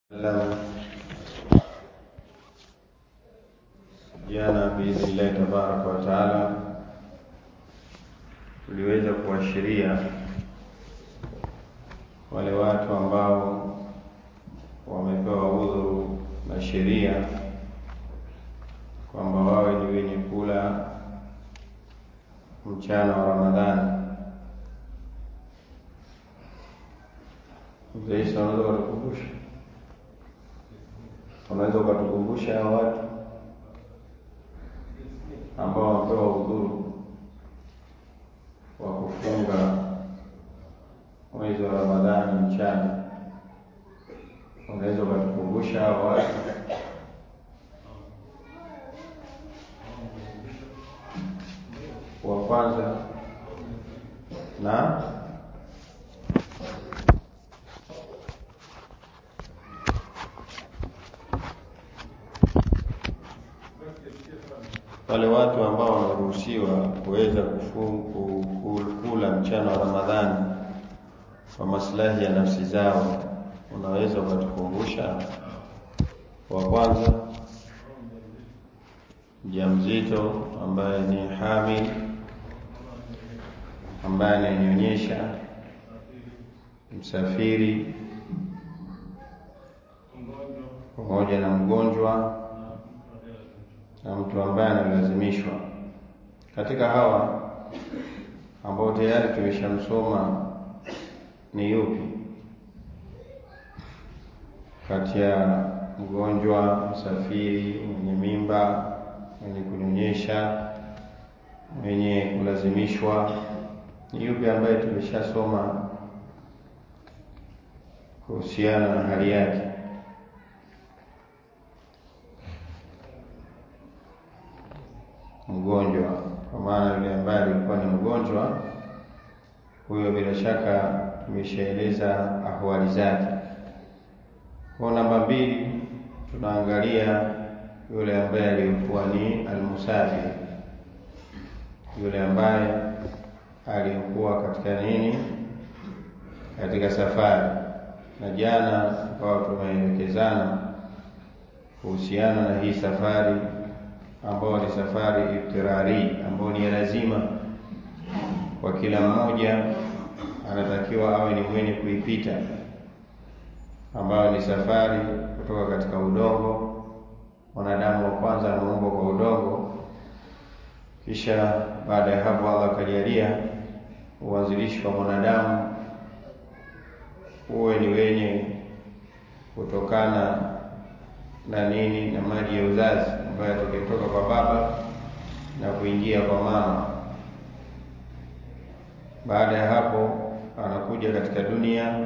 Salamu. Jana biidhnillahi tabaraka wa taala tuliweza kuashiria wale watu ambao wamepewa udhuru na sheria kwamba wawe ni wenye kula mchana wa Ramadhani. Mzee Isa, unaweza ukatukumbusha unaweza ukatukumbusha hao watu ambao wamepewa udhuru wa kufunga mwezi wa Ramadhani mchana, unaweza ukatukumbusha hao watu? Wa kwanza na wale watu ambao wanaruhusiwa kuweza kula mchana wa Ramadhani kwa maslahi ya nafsi zao, unaweza ukatukumbusha? Wa kwanza mjamzito ambaye ni hamil, ambaye ananyonyesha, msafiri, pamoja na mgonjwa na mtu ambaye analazimishwa. Katika hawa ambao tayari tumeshamsoma ni yupi kati ya mgonjwa, msafiri, mwenye mimba, mwenye kunyonyesha, mwenye kulazimishwa? Ni yupi ambaye tumeshasoma kuhusiana na hali yake? Mgonjwa, kwa maana yule ambaye alikuwa ni mgonjwa huyo, bila shaka tumeshaeleza ahwali zake. Kwa namba mbili, tunaangalia yule ambaye alikuwa ni almusafiri, yule ambaye alikuwa katika nini, katika safari. Na jana tukawa tumeelekezana kuhusiana na hii safari ambao ni safari iftirari, ambao ni lazima kwa kila mmoja anatakiwa awe ni mwenye kuipita, ambayo ni safari kutoka katika udongo. Mwanadamu wa kwanza ameumbwa kwa udongo, kisha baada ya hapo Allah akajalia uanzilishi wa mwanadamu uwe ni wenye kutokana na nini, na maji ya uzazi ambayo atakayetoka kwa baba na kuingia kwa mama. Baada ya hapo anakuja katika dunia,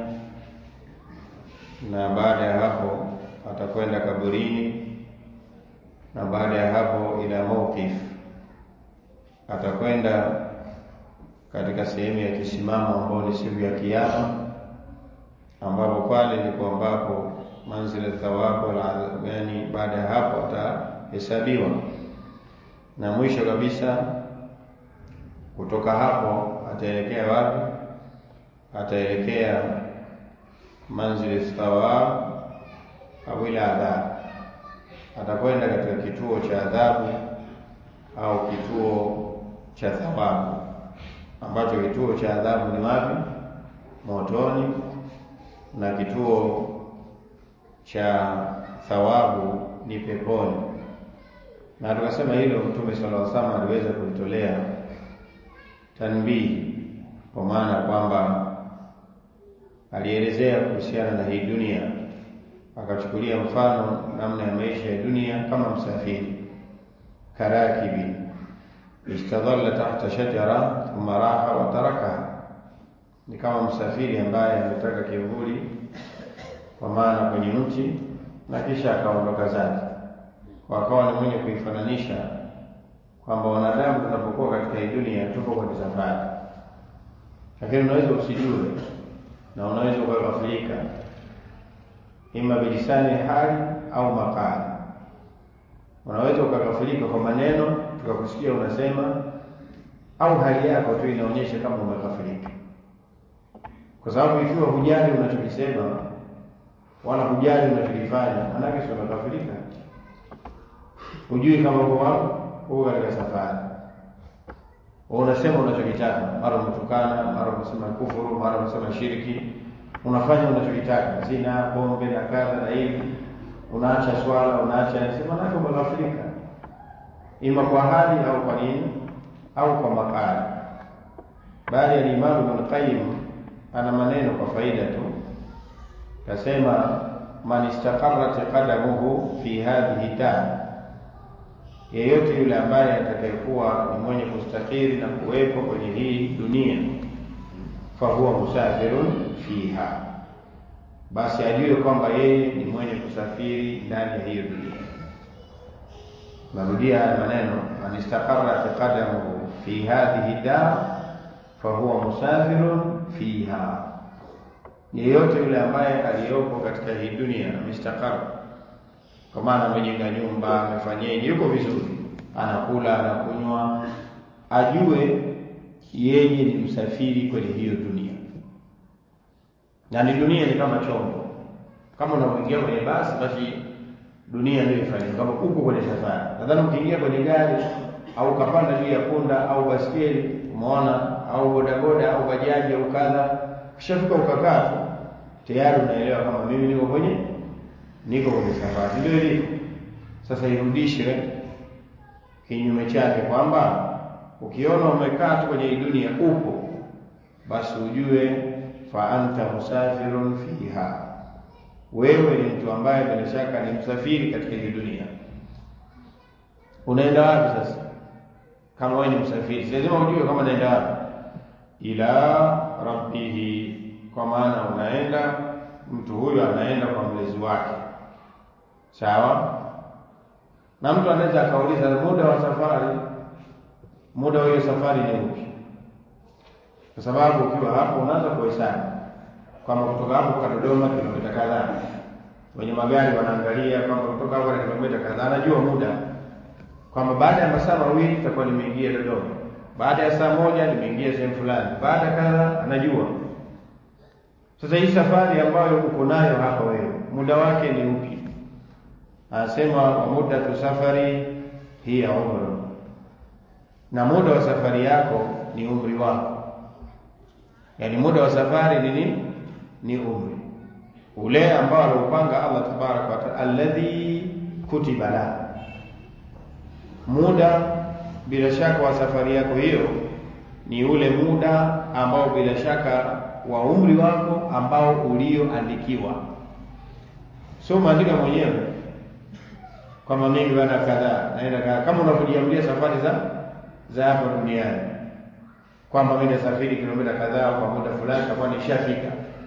na baada ya hapo atakwenda kaburini, na baada ya hapo ila mawqif, atakwenda katika sehemu ya kisimamo ambao ni siku ya Kiyama, ambapo pale ndipo ambapo manzila thawabu yani, baada ya hapo atahesabiwa, na mwisho kabisa kutoka hapo ataelekea wapi? Ataelekea manzili thawab au ila adhabu, atakwenda katika kituo cha adhabu au kituo cha thawabu, ambacho kituo cha adhabu ni wapi? Motoni, na kituo cha thawabu ni peponi. Na tukasema hilo Mtume sallallahu alaihi wasallam aliweza kulitolea tanbihi, kwa maana kwamba alielezea kuhusiana na hii dunia, akachukulia mfano namna ya maisha ya dunia kama msafiri, karakibi istadhalla tahta shajara thumma raha wa tarakaha, ni kama msafiri ambaye ametaka kivuli kwa maana kwenye mti na kisha akaondoka zake. Kwa akawa ni mwenye kuifananisha kwamba wanadamu tunapokuwa katika hii dunia tupo kwenye safari, lakini unaweza usijue na unaweza ukaghafilika, ima bilisani hali au makali. Unaweza ukaghafilika kwa maneno tukakusikia unasema, au hali yako tu inaonyesha kama umeghafilika, kwa sababu ikiwa hujali unachokisema wala hujali unachokifanya, manake si umekafirika. Hujui kama uko wapi, uko katika safari, unasema unachokitaka, mara umetukana, mara umesema kufuru, mara umesema shirki, unafanya unachokitaka, zina, pombe na kadha na hivi, unaacha swala, unaacha sema, manake umekafirika, ima kwa hali au kwa nini au kwa makali. Bali alimamu Ibn Qayyim ana maneno kwa faida tu, kasema man istaqarrat qadamuhu fi hadhihi dar, yeyote yule ambaye atakayekuwa ni mwenye kustakiri na kuwepo kwenye hii dunia, fahuwa musafirun fiha, basi ajue kwamba yeye ni mwenye kusafiri ndani ya hiyo dunia. Narudia haya maneno, man istaqarrat qadamuhu fi hadhihi dar fahuwa musafirun fiha, yeyote yule ambaye aliyopo katika hii dunia amestakara, kwa maana amejenga nyumba, amefanyeje, yuko vizuri, anakula, anakunywa, ajue yeye ni msafiri kwenye hiyo dunia, na ni dunia ni kama chombo. Kama unapoingia kwenye basi, basi dunia ndio ifanye kama uko kwenye safari. Nadhani ukiingia kwenye gari au ukapanda juu ya punda au baskeli, umeona, au bodaboda au bajaji au kadha, kishafika ukakaa tu, tayari unaelewa kama mimi niko kwenye niko kwenye safari. Ndio ilivyo sasa. Irudishe kinyume chake, kwamba ukiona umekaa tu kwenye hii dunia upo, basi ujue fa anta musafirun fiha wewe ni mtu ambaye bila shaka ni msafiri katika hii dunia. Unaenda wapi sasa? Kama wewe ni msafiri, si lazima ujue kama unaenda wapi. Ila rabbihi, kwa maana unaenda, mtu huyo anaenda kwa mlezi wake, sawa. Na mtu anaweza akauliza muda wa safari, muda wa hiyo safari ni upi? Kwa sababu ukiwa hapo unaanza kuhesabu kwamba kutoka hapo kwa Dodoma kilomita kadhaa. Wenye magari wanaangalia kwamba kutoka hapo na kilomita kadhaa, anajua muda kwamba baada ya masaa mawili itakuwa nimeingia Dodoma, baada ya saa moja nimeingia sehemu fulani, baada kadha, anajua. Sasa hii safari ambayo uko nayo hapa wewe, muda wake ni upi? Anasema wa muddatu safari hiya umru, na muda wa safari yako ni umri wako, yaani muda wa safari ni nini? ni umri ule ambao aliupanga Allah tabaraka wa taala, alladhi kutiba la muda. Bila shaka wa safari yako hiyo ni ule muda ambao bila shaka wa umri wako ambao ulioandikiwa, sio maandika mwenyewe kwamba mimi bana kadhaa naenda kadhaa, kama unavyojiamulia safari za za hapa duniani kwamba mimi nasafiri kilomita kadhaa kwa muda fulani, takuwa nishafika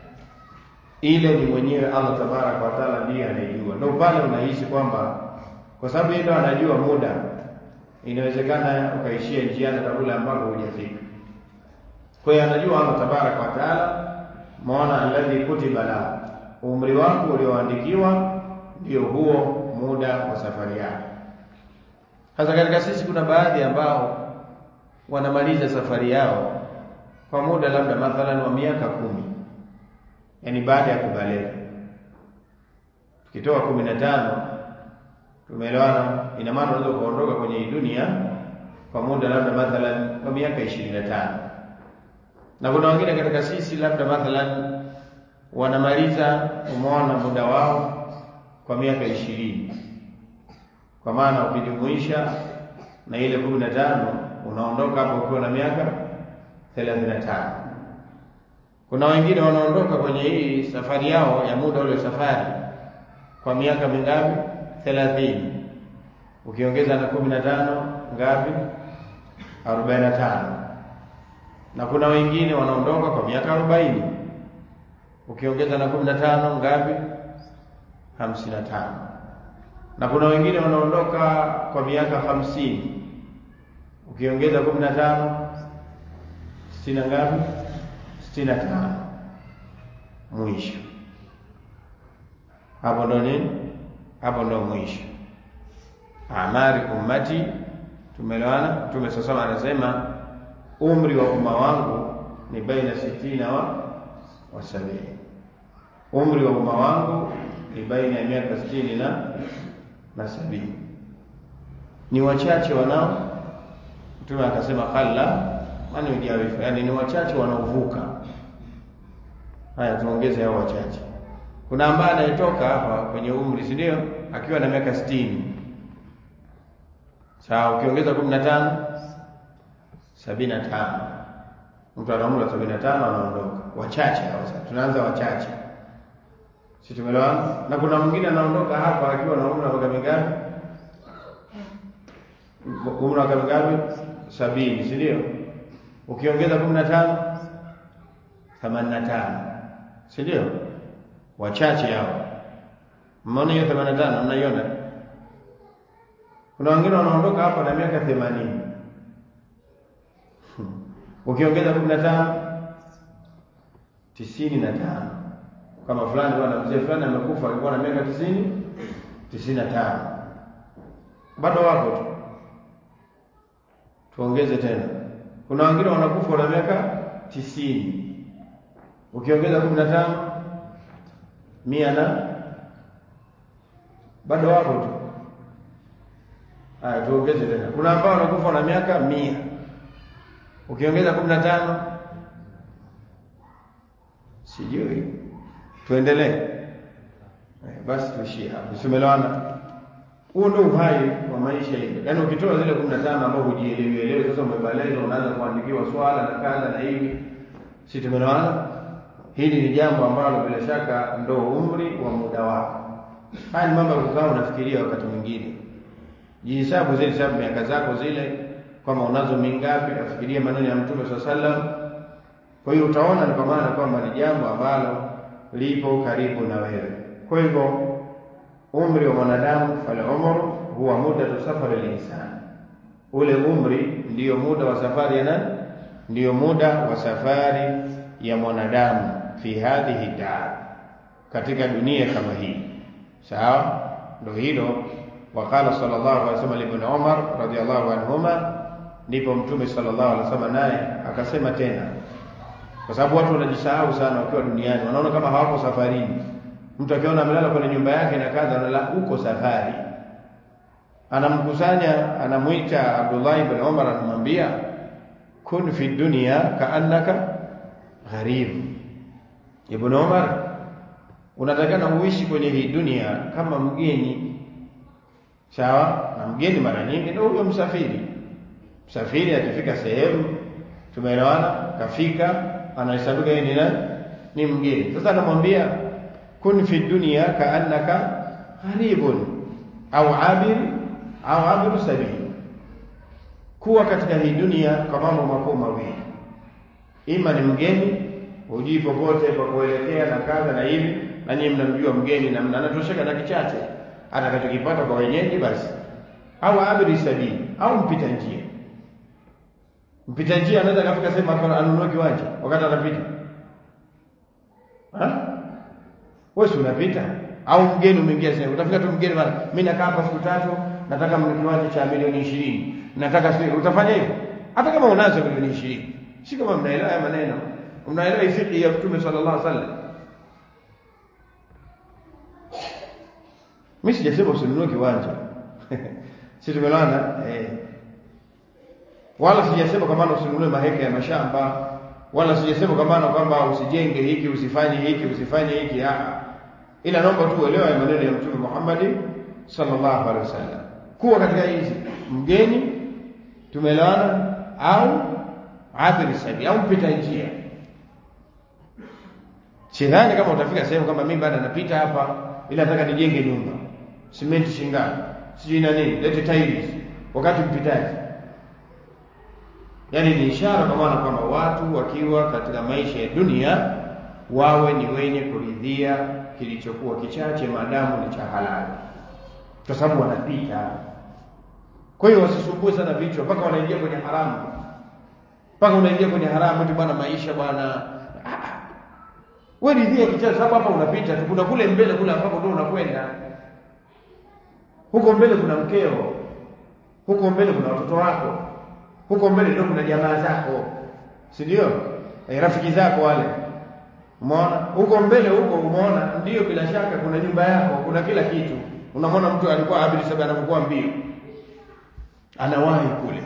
ile ni mwenyewe Allah tabaraka wa taala ndiye anayejua. Ndio pale unahisi kwamba kwa sababu yeye ndo anajua muda, inawezekana ukaishia njiani kabla ambako hujafika. Kwa hiyo anajua Allah tabaraka wa taala, maana alladhi kutiba la, umri wako ulioandikiwa ndio huo muda wa safari yako. Sasa katika sisi kuna baadhi ambao wanamaliza safari yao kwa muda labda mathalan wa miaka kumi yaani baada ya kubalegha. Tukitoa kumi na tano, tumeelewana, ina maana unaweza ukaondoka kwenye hii dunia kwa muda labda mathalan kwa miaka ishirini na tano, na kuna wengine katika sisi labda mathalan wanamaliza umeona muda wao kwa miaka ishirini, kwa maana ukijumuisha na ile kumi na tano unaondoka hapo ukiwa na miaka thelathini na tano. Kuna wengine wanaondoka kwenye hii safari yao ya muda ule safari kwa miaka mingapi? thelathini. Ukiongeza na kumi na tano ngapi? arobaini na tano. Na kuna wengine wanaondoka kwa miaka arobaini. Ukiongeza na kumi na tano ngapi? hamsini na tano. Na kuna wengine wanaondoka kwa miaka hamsini. Ukiongeza kumi na tano sitini na ngapi? sitini na tano mwisho. Hapo ndo nini? Hapo ndo mwisho. Amari ummati, tumeelewana. Mtume sasa anasema umri wa umma wangu ni baina sitina wa wa sabini. Umri wa umma wangu ni baina ya miaka sitini na na sabini. Ni wachache wanao, Mtume akasema qalla man yujawifu, yani ni wachache wanaovuka. Haya, tuongeze hao wachache. Kuna ambaye anayetoka hapa kwenye umri, si ndio, akiwa na miaka sitini. Sawa, ukiongeza kumi na tano sabini na tano mtu ana umri wa sabini na tano anaondoka. Wachache hao. Sasa tunaanza wachache, si tumeelewana? Na kuna mwingine anaondoka hapa akiwa na umri wa miaka mingapi? Umri wa miaka mingapi? Sabini, si ndio? Ukiongeza kumi na tano themanini na tano, si ndio? Wachache hao. Mmeona hiyo themanini na tano? Mnaiona? Kuna wengine wanaondoka hapa na miaka themanini ukiongeza kumi na tano tisini na tano kama fulani bwana mzee fulani amekufa alikuwa na miaka tisini tisini na tano bado wako tu tuongeze tena kuna wengine wanakufa na miaka tisini ukiongeza kumi na tano mia na bado wako tu haya tuongeze tena kuna ambao wanakufa na miaka mia ukiongeza kumi na tano sijui tuendelee eh, basi tuishie hapo tumelewana huo ndio uhai wa maisha hiyo yaani ukitoa zile kumi na tano ambao hujielewi elewi sasa umebaleza unaanza kuandikiwa swala na kadha na hivi si tumelewana hili ni jambo ambalo bila shaka ndo umri wa muda wako haya ni mambo ya kukaa unafikiria wakati mwingine jihesabu zile hesabu miaka zako zile kwamba unazo mingapi, afikiria maneno ya Mtume swalla sallam. Kwa hiyo utaona ni kwa maana kwamba ni jambo ambalo lipo karibu na wewe. Kwa hivyo umri wa mwanadamu, fal umru huwa muddatu safari linsan, ule umri ndiyo muda wa safari ya nani? Ndiyo muda wa safari ya mwanadamu fi hadhihi dar, katika dunia kama hii. Sawa, ndio hilo. Waqala sallallahu alaihi wasallam ibn Umar radhiyallahu anhuma ndipo mtume sallallahu alaihi wasallam naye akasema tena, kwa sababu watu wanajisahau sana wakiwa duniani, wanaona kama hawako safarini. Mtu akiona amelala kwenye nyumba yake na kadha, analala uko safari, anamkusanya anamwita Abdullah ibn Umar, anamwambia kun fi dunya kaannaka gharib. Ibn Umar, unatakana uishi kwenye hii dunia kama mgeni. Sawa, na mgeni mara nyingi ndio huyo msafiri msafiri akifika sehemu tumeelewana, kafika anahesabika yeye ni nani? Ni mgeni. Sasa anamwambia kun fi dunya kaannaka gharibun au abir au abiru sabili, kuwa katika hii dunia kwa mambo makuu mawili, ima ni mgeni, hujui popote pa kuelekea na kadha na hivi, na nyinyi mnamjua mgeni na mnatosheka na kichache atakachokipata kwa wenyeji basi, au abiri sabili, au mpita njia mpita njia anaweza kafika sehemu hapa anunue kiwanja wakati anapita. Wewe si unapita au mgeni umeingia sehemu, utafika tu mgeni bana, mimi nakaa hapa siku tatu, nataka kiwanja cha milioni ishirini, nataka sio, utafanya hivyo hata kama unazo milioni ishirini. Si kama mnaelewa haya maneno, mnaelewa ifiki ya Mtume sallallahu alaihi wasallam. Mimi sijasema usinunue kiwanja si tumeelewana eh wala sijasema kwa maana usinunue maheka ya mashamba, wala sijasema kwa maana kwamba usijenge hiki usifanye hiki usifanye hiki a ila naomba tu uelewe maneno ya Mtume Muhammad sallallahu alaihi wasallam, kuwa katika hizi mgeni, tumeelewana, au abiri sabi au mpita njia. Sidhani kama utafika sehemu kama mimi bado napita hapa, ila nataka nijenge nyumba, simenti shingapi, sijui na nini, lete tiles, wakati mpitaji Yaani ni ishara kwa maana kwamba watu wakiwa katika maisha ya dunia wawe ni wenye kuridhia kilichokuwa kichache maadamu ni cha halali, kwa sababu wanapita. Kwa hiyo wasisumbue sana vichwa mpaka wanaingia kwenye haramu, mpaka unaingia kwenye haramu eti bwana maisha bwana. Wewe ridhia kichache, sababu hapa unapita tu, kuna kule mbele kule ambapo ndio unakwenda. Huko mbele kuna mkeo, huko mbele kuna watoto wako huko mbele ndio kuna jamaa zako, si ndio? E, rafiki zako wale Umeona huko mbele huko, umeona ndio, bila shaka kuna nyumba yako, kuna kila kitu. Unamwona mtu alikuwa abiri saba anapokuwa mbio, anawahi kule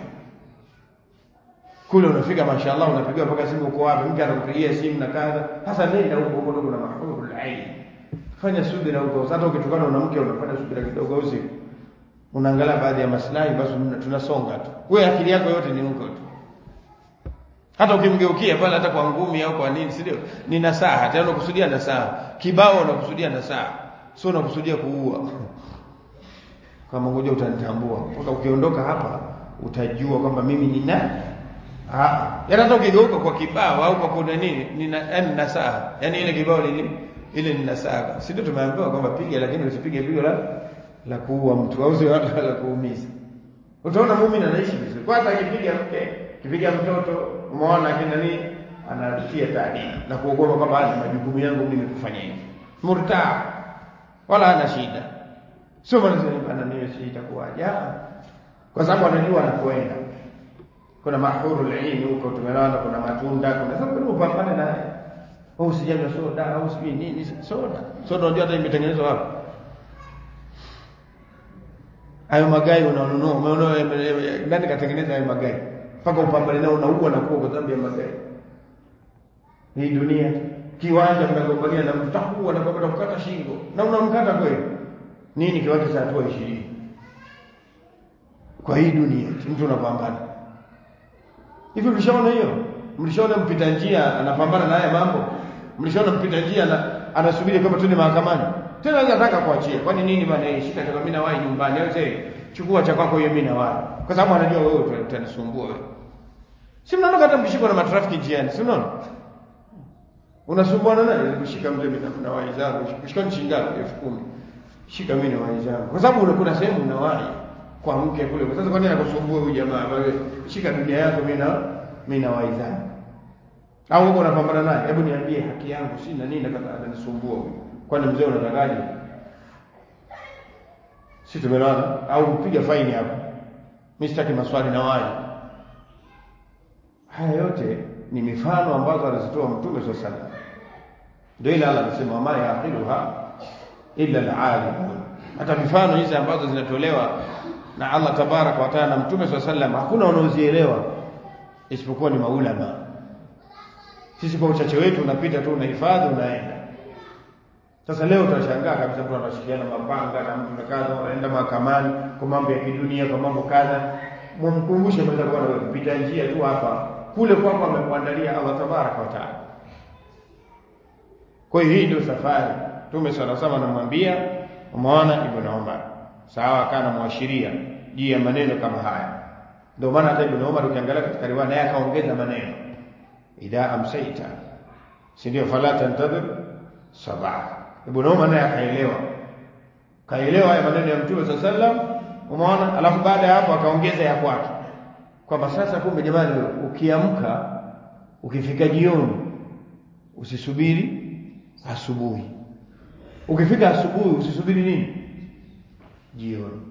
kule, unafika mashaallah, unapigiwa mpaka simu, uko wapi? Mke anakupigia simu na kadha. Sasa nenda huko huko, ndo kuna mahurul ain. Fanya subira huko, hata ukitokana na mke unafanya subira kidogo, usiku unaangalia baadhi ya maslahi, basi tunasonga tu. Wewe akili yako yote ni huko tu hata ukimgeukia pale hata kwa ngumi au kwa nini, si ndio? Ni nasaha tena, unakusudia nasaha kibao, unakusudia nasaha, sio unakusudia kuua. Kama ngoja utanitambua mpaka ukiondoka hapa utajua kwamba mimi ni nani. Ah, yaani hata ukigeuka kwa kibao au kwa kuna nini, ni yaani nasaha, yaani ile kibao ni nini? Ile ni nasaha, si ndio? Tumeambiwa kwamba piga, lakini usipige pigo la la kuua mtu au sio la kuumiza. Utaona muumini anaishi vizuri, kwa hata akipiga mke, akipiga mtoto umeona kina nini anatia taadili na kuogopa kwamba ni majukumu yangu mimi kufanya hivi murtaa wala hana shida sio maana bana mimi si itakuwaje kwa sababu anajua anakoenda kuna mahurul ain huko tumeona kuna matunda kuna sababu upambane naye au usijanywa soda au sijui nini soda soda unajua hata imetengenezwa wapi hayo magari unaonunua umeona nani katengeneza hayo magari mpaka upambane nao unaua na kuwa kwa sababu ya magari. Hii dunia kiwanja mnagombania na mtu takuwa na kwamba kukata shingo na unamkata kweli. Nini kiwanja cha hatua 20? Kwa hii dunia mtu unapambana. Hivi mlishaona hiyo? Mlishaona mpita njia anapambana na haya mambo? Mlishaona mpita njia na anasubiri kama tuende mahakamani? Tena anaweza taka kuachia. Kwani nini bana hii shika toka mimi na wahi nyumbani au sasa chukua cha kwako hiyo mimi na wahi. Kwa sababu anajua wewe utanisumbua wewe. Si mnaona hata mkishikwa na matrafiki njiani, si unaona? Unasumbuana naye kushika mle mimi na wahi zangu, kushika nchi ngapi? 10,000. Shika mimi na wahi zangu. Kwa sababu kuna sehemu una wahi kwa mke kule. Kwa sasa kwa nini anakusumbua huyu jamaa? Wewe shika dunia yako mimi na mimi na wahi zangu. Au huko unapambana naye, hebu niambie haki yangu sina nini na kama ananisumbua huyu. Kwani mzee unatakaje? Si tumeelewana? Au piga faini hapo. Mimi sitaki maswali na wahi. Haya yote ni mifano ambazo alizitoa Mtume swalla sallam. Ndio ile Allah anasema ma yaqiluha illa alalimun. Hata mifano hizi ambazo zinatolewa na Allah tabaraka wa taala na Mtume swalla sallam hakuna wanaozielewa isipokuwa ni maulama. Sisi kwa uchache wetu unapita tu unahifadhi unaenda. Sasa leo utashangaa kabisa mtu anashikiana mapanga na mtu kadha anaenda mahakamani kwa mambo ya kidunia kwa mambo kadha. Mumkumbushe mwenza kwa wewe kupita njia tu hapa kule kwako amekuandalia Allah tabaraka wa taala. Kwa hiyo hii ndio safari. Mtume sala sama anamwambia umeona Ibn Umar. Sawa kana muashiria juu ya maneno kama haya. Ndio maana hata Ibn Umar ukiangalia katika riwaya naye akaongeza maneno. Idha amsaita. Si ndio fala tantadhir sabah. Ibn Umar naye akaelewa. Kaelewa haya maneno ya Mtume sallallahu alaihi wasallam. Umeona? Alafu baada ya hapo akaongeza ya kwake. Kwamba sasa kumbe jamani ukiamka ukifika jioni usisubiri asubuhi. Ukifika asubuhi usisubiri nini? Jioni.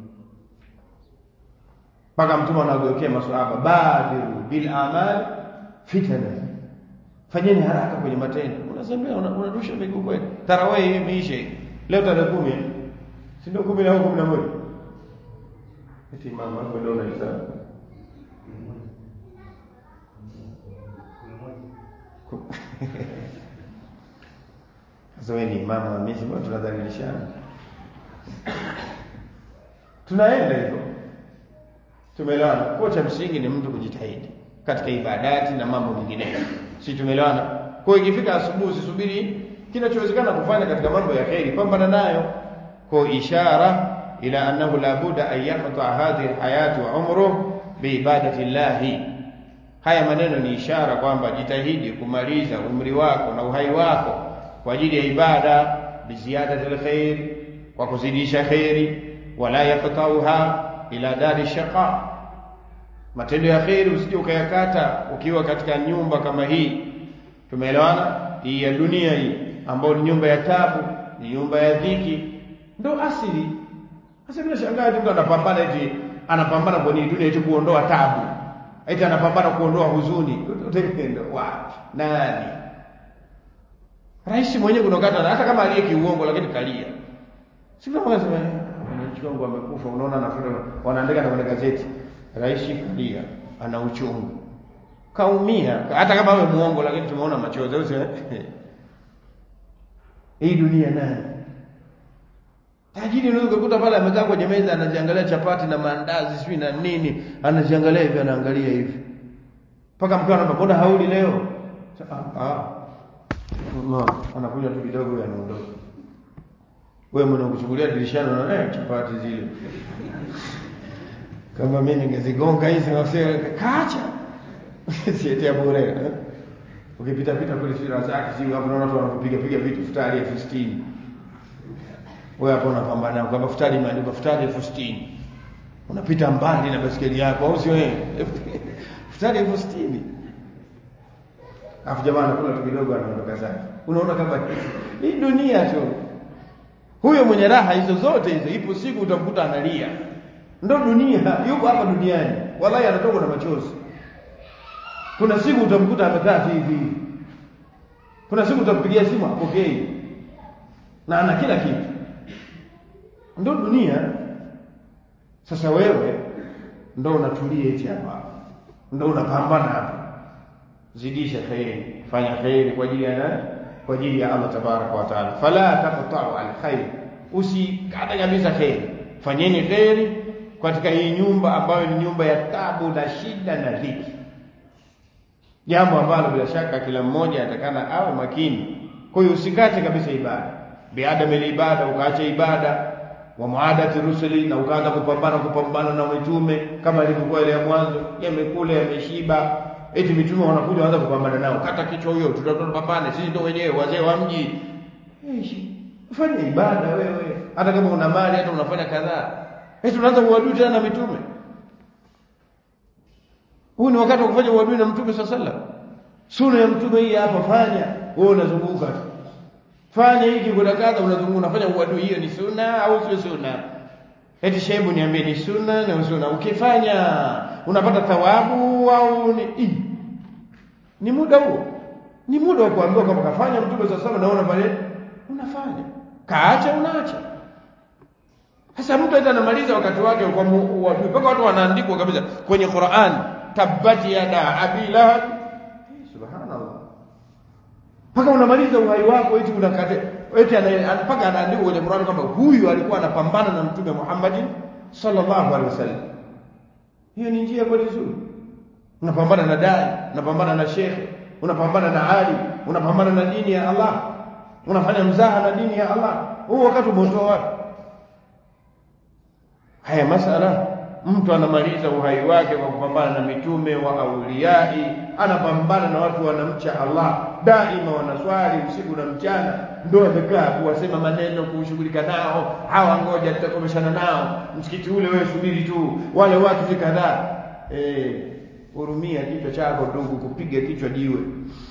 Mpaka Mtume anageukia maswahaba, badiru bil amali fitana, fanyeni haraka kwenye matendo. Unasembea unarusha una miguu kweli. Tarawih hii imeisha leo tarehe kumi, si ndio? kumi au kumi na moja eti mama hapo ndio unahesabu Sasa wewe ni mama wa mimi, mbona tunadhalilishana? Tunaenda hivyo. Tumeelewana. Kwa cha msingi ni mtu kujitahidi katika ibadati na mambo mengineyo. Si tumeelewana? Kwa hiyo ikifika asubuhi usisubiri kinachowezekana kufanya katika mambo ya kheri, pambana nayo. Kwa ishara ila annahu la budda an yaqta hadhihi alhayati wa umruhu biibadati llahi. Haya maneno ni ishara kwamba jitahidi kumaliza umri wako na uhai wako kwa ajili ya ibada biziadati alkhair, kwa kuzidisha kheri, wala yaqtauha ila dari shaqa. Matendo ya kheri usije ukayakata ukiwa katika nyumba kama hii, tumeelewana, hii ya dunia hii ambayo ni nyumba ya tabu, ni nyumba ya dhiki, ndo asili. Sasa bila shangaa mtu anapambana eti anapambana kwenye dunia eti kuondoa tabu, eti anapambana kuondoa huzuni. Utaenda wapi? Nani? rais mwenyewe kuna wakati hata kama aliye kiuongo lakini kalia si kama wanasema wananchi wangu wamekufa unaona nafuta wanaandika na kwenye gazeti rais kalia ana uchungu kaumia hata kama awe muongo lakini tumeona machozi au sio hii dunia nani tajiri unaweza kukuta pale amekaa kwenye meza anajiangalia chapati na maandazi sijui na nini anajiangalia hivi anaangalia hivi mpaka mkiwa anamba mbona hauli leo ah, ah. no, anakunywa tu kidogo anaondoka wewe mwenye kuchungulia dirishani unaona eh, chapati zile kama mimi ningezigonga hizi wasee kaacha sietea bure eh? ukipita pita kule sira zake sio hapo unaona watu wanapiga piga vitu futari elfu sitini wewe hapo unapambana kwamba futari imeandikwa futari elfu sitini unapita mbali na basikeli yako au sio wewe futari elfu sitini afu jamaa anakula tu kidogo anaondoka zake unaona kama hii dunia tu huyo mwenye raha hizo zote hizo ipo siku utamkuta analia ndo dunia yuko hapa duniani wallahi anatoka na machozi kuna siku utamkuta amekaa tu hivi kuna siku utampigia simu apokei na ana kila kitu ndo dunia sasa wewe ndo unatulia eti hapa ndo unapambana hapa zidisha khairi fanya khairi kwa ajili ya nani kwa ajili ya Allah tabaraka wa taala fala taqta'u alkhair usikate kabisa khairi fanyeni khairi katika hii nyumba ambayo ni nyumba ya tabu na shida na dhiki jambo ambalo bila shaka kila mmoja atakana awe makini kwa hiyo usikate kabisa ibada biadam ibada ukaacha ibada wa muadati rusuli na ukaanza kupambana kupambana na mitume kama ilivyokuwa ile ya mwanzo yamekula yameshiba eti mitume wanakuja waanza kupambana nao kata kichwa huyo tutapambane sisi ndio wenyewe wazee wa mji fanya ibada wewe hata kama una mali hata unafanya kadhaa eti unaanza uadui tena na mitume huu ni wakati wa kufanya uadui na mtume sallallahu alaihi wasallam sunna ya mtume hii hapa fanya wewe unazunguka tu fanya hiki kuna kadha unazunguka unafanya uadui hiyo ni sunna au sio sunna eti shebu niambie ni sunna na sunna ukifanya unapata thawabu au ni i. ni muda huo ni muda wa kuambiwa kama kafanya mtume sallallahu alaihi wasallam naona pale unafanya kaacha unaacha sasa mtu aita anamaliza wakati wake kwa uadui mpaka watu wanaandikwa kabisa kwenye Qur'an tabbat yada abi lahab subhanallah mpaka unamaliza uhai wako eti unakate eti mpaka anaandikwa kwenye Qur'an kwamba huyu alikuwa anapambana na mtume Muhammad sallallahu alaihi wasallam hiyo ni njia kweli nzuri unapambana na dai unapambana na shekhe unapambana na ali unapambana na dini ya Allah unafanya mzaha na dini ya Allah huu wakati umeutoa wapi haya masala mtu anamaliza uhai wake kwa kupambana na mitume wa auliyai anapambana na watu wanamcha Allah daima wanaswali usiku na mchana ndio amekaa kuwasema maneno kushughulika nao hawa ngoja tutakomeshana nao msikiti ule wewe subiri tu wale watu si kadhaa eh hurumia kichwa chako ndugu kupiga kichwa jiwe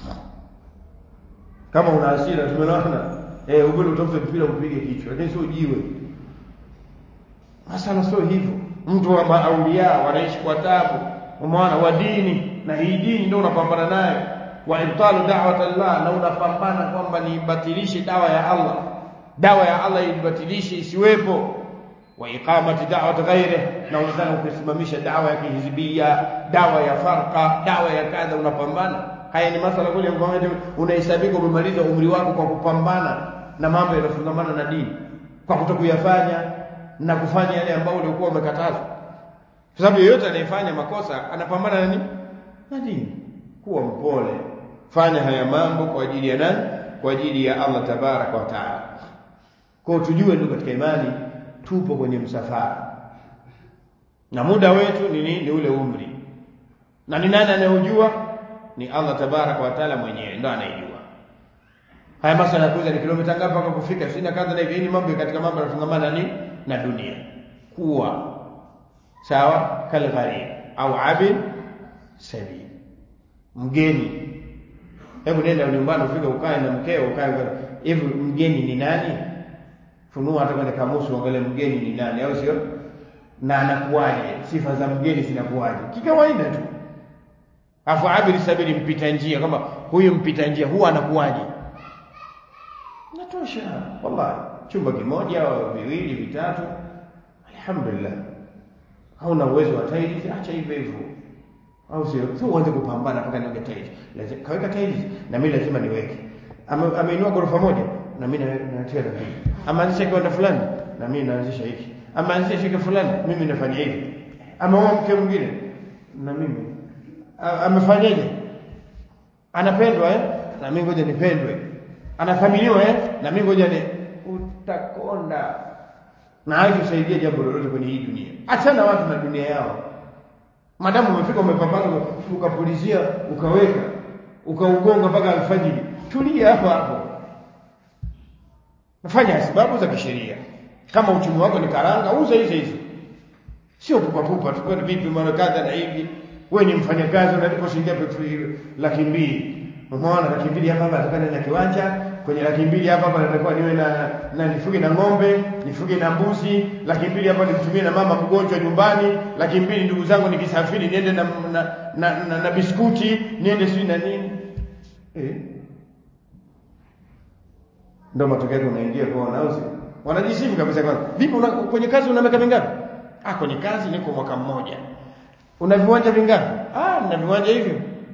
kama una hasira tumeona eh ubele utafute mpira upige kichwa lakini sio jiwe Masala sio hivyo. Mtu wa maaulia wanaishi kwa tabu, umeona wa dini na hii dini ndio unapambana nayo. Wa ibtalu da'wat Allah na unapambana kwamba niibatilishe dawa ya Allah. Dawa ya Allah ibatilishe isiwepo. Wa iqamati da'wat ghairi na unataka kusimamisha dawa ya kihizbia, dawa ya farqa, dawa ya kadha unapambana. Haya ni masala kule kwamba unahesabika umemaliza umri wako kwa kupambana na mambo yanayofungamana na dini. Kwa kutokuyafanya na kufanya yale ambayo ulikuwa umekatazwa. Kwa sababu yeyote anayefanya makosa anapambana na nini? Na dini. Kuwa mpole. Fanya haya mambo kwa ajili ya nani? Kwa ajili ya Allah tabaraka wa taala. Kwa tujue ndio katika imani tupo kwenye msafara. Na muda wetu ni nini? Ni ule umri. Na ni nani anayejua? Ni Allah tabaraka wa taala mwenyewe ndio anayejua. Haya masala ya kuuza ni kilomita ngapi mpaka kufika? Sina kadha na hivi. Ni mambo katika mambo yanafungamana nini? na dunia kuwa sawa kalgharib au abid sabil mgeni hebu nenda nyumbani ufike ukae na mkeo ukae hivi mgeni ni nani funua hata kwenye kamusi uangalie mgeni ni nani au sio na anakuwaje sifa za mgeni zinakuwaje kikawaida tu afu abid sabili mpita njia kama huyu mpita njia huwa anakuwaje inatosha wallahi chumba kimoja au viwili vitatu alhamdulillah hauna uwezo wa tiles acha hivyo hivyo au sio sio uanze kupambana mpaka niweke tiles lazima kaweka tiles na mimi lazima niweke Ame- ameinua ghorofa moja na mimi na- natia la pili ameanzisha kiwanda fulani na mimi naanzisha hiki ameanzisha shirika fulani mimi nafanya hivi ameoa mke mwingine na mimi A- amefanyaje anapendwa eh na mimi ngoja nipendwe anathaminiwa eh na mimi ngoja ni utakonda na haitusaidia jambo lolote kwenye hii dunia achana watu na dunia yao madamu umefika umepambana ukapulizia ukaweka ukaugonga mpaka alfajiri tulia hapo hapo nafanya sababu za kisheria kama uchumi wako ni karanga uza hizo hizo sio pupapupa tu kwani vipi mara kadha na hivi wewe ni mfanyakazi unalipo shilingi ngapi laki mbili umeona laki mbili hapa hapa nataka na kiwanja kwenye laki mbili hapa hapa natakiwa niwe na na nifuge na ng'ombe nifuge na mbuzi laki mbili hapa nimtumie na mama mgonjwa nyumbani laki mbili ndugu zangu nikisafiri niende na na, na, na, na biskuti niende sijui na nini eh ndio matokeo yake unaingia kwa au sio wanajisifu kabisa kwanza vipi una, kwenye kazi una miaka mingapi ah kwenye kazi niko mwaka mmoja una viwanja vingapi ah nina viwanja hivyo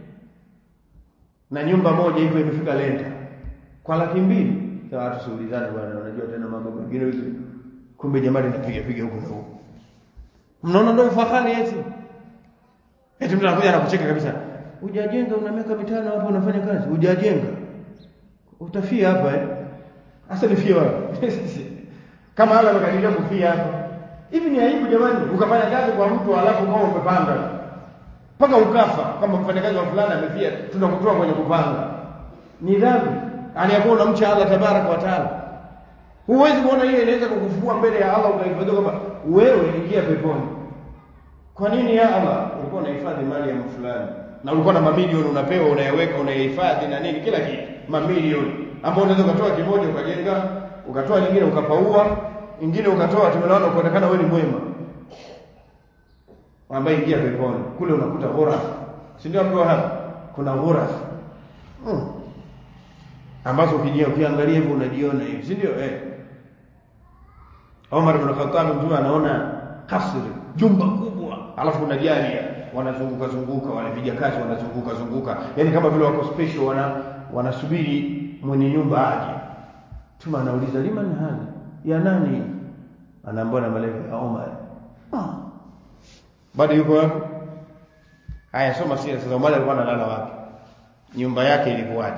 na nyumba moja hivyo imefika lenta kwa laki mbili sasa watu siulizane bwana unajua tena mambo mengine hizo kumbe jamani napiga piga huko na huko mnaona ndio fahari eti eti mtu anakuja anakucheka kabisa hujajenga una miaka mitano hapo unafanya kazi hujajenga utafia hapa eh Asa nifie wapi? Kama hala makadiria kufia hapa. Hivi ni aibu jamani, ukafanya kazi kwa mtu alafu kama umepanga. Mpaka ukafa kama mfanyakazi wa fulani amefia, tunakutoa kwenye kupanga. Ni dhambi. Aliyakuwa unamcha Allah tabaraka wa taala. Huwezi kuona hiyo inaweza kukufua mbele ya Allah ukahifadhiwa kwamba wewe ingia peponi. Kwa nini ya Allah? Ulikuwa unahifadhi mali ya mtu fulani na ulikuwa na mamilioni unapewa unayaweka unayahifadhi na nini kila kitu mamilioni ambao unaweza ukatoa kimoja ukajenga ukatoa nyingine ukapaua ingine ukatoa tumeona ukaonekana wewe ni mwema ambaye ingia peponi kule unakuta ghurafa si ndio ambiwa hapa kuna ghurafa hmm. ambazo ukijia ukiangalia hivyo unajiona hivi si ndio eh Omar ibn Khattab mtume anaona kasri jumba kubwa alafu kuna jaria wanazunguka zunguka wale vijakazi wanazunguka zunguka yani kama vile wako special wana wanasubiri mwenye nyumba aje tuma anauliza liman hali ya nani anaambiwa na malaika ya Omar ah. bado yuko wapi haya soma sira sasa Omar alikuwa analala wapi nyumba yake ilikuwaje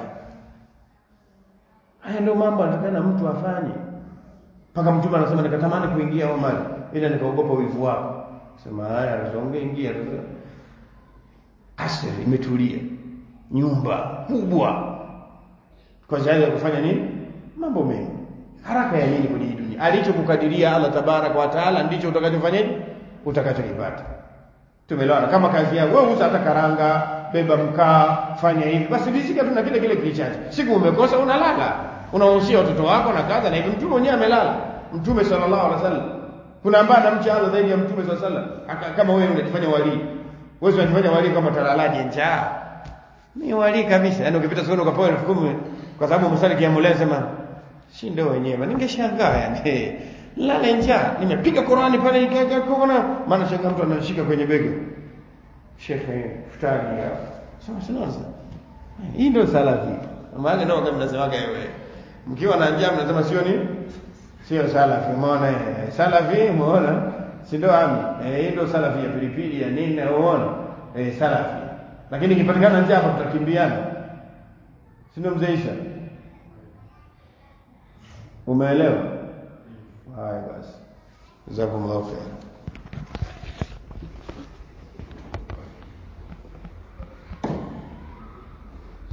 haya ndio mambo anatakana mtu afanye mpaka mtume anasema nikatamani kuingia Omar ila nikaogopa wivu wako sema haya alizonge ingia sasa kasri imetulia nyumba kubwa kwa ajili ya kufanya nini mambo mengi haraka ya nini kwenye hii dunia alichokukadiria Allah tabarak wa taala ndicho utakachofanyaje utakachokipata tumeelewana kama kazi yako wewe uza hata karanga beba mkaa fanya hivi basi rizika tu na kile kile kilichache siku umekosa unalala unawahusia watoto wako na kadha na hivi mtume mwenyewe amelala mtume sallallahu alaihi wasallam kuna ambaye anamcha Allah zaidi ya mtume sallallahu alaihi wasallam kama wewe unajifanya wali wewe unajifanya wali kama talalaje njaa ni wali kabisa yaani ukipita sokoni ukapewa elfu kumi kwa sababu umesali kiamule sema si ndio wenyewe ningeshangaa yani lala njaa nimepiga Qur'ani pale ikaona maana shanga mtu anashika kwenye bega shekhe futari ya sema sinaza hii ndio salafi maana ndio kama mnasemaga wewe mkiwa na njaa mnasema sio ni sio salafi umeona salafi umeona si ndio ami eh hii ndio salafi ya pilipili ya nini umeona eh salafi lakini ikipatikana njaa hapa tutakimbiana si ndio mzee Isha umeelewa haya basi jazakumullahu khair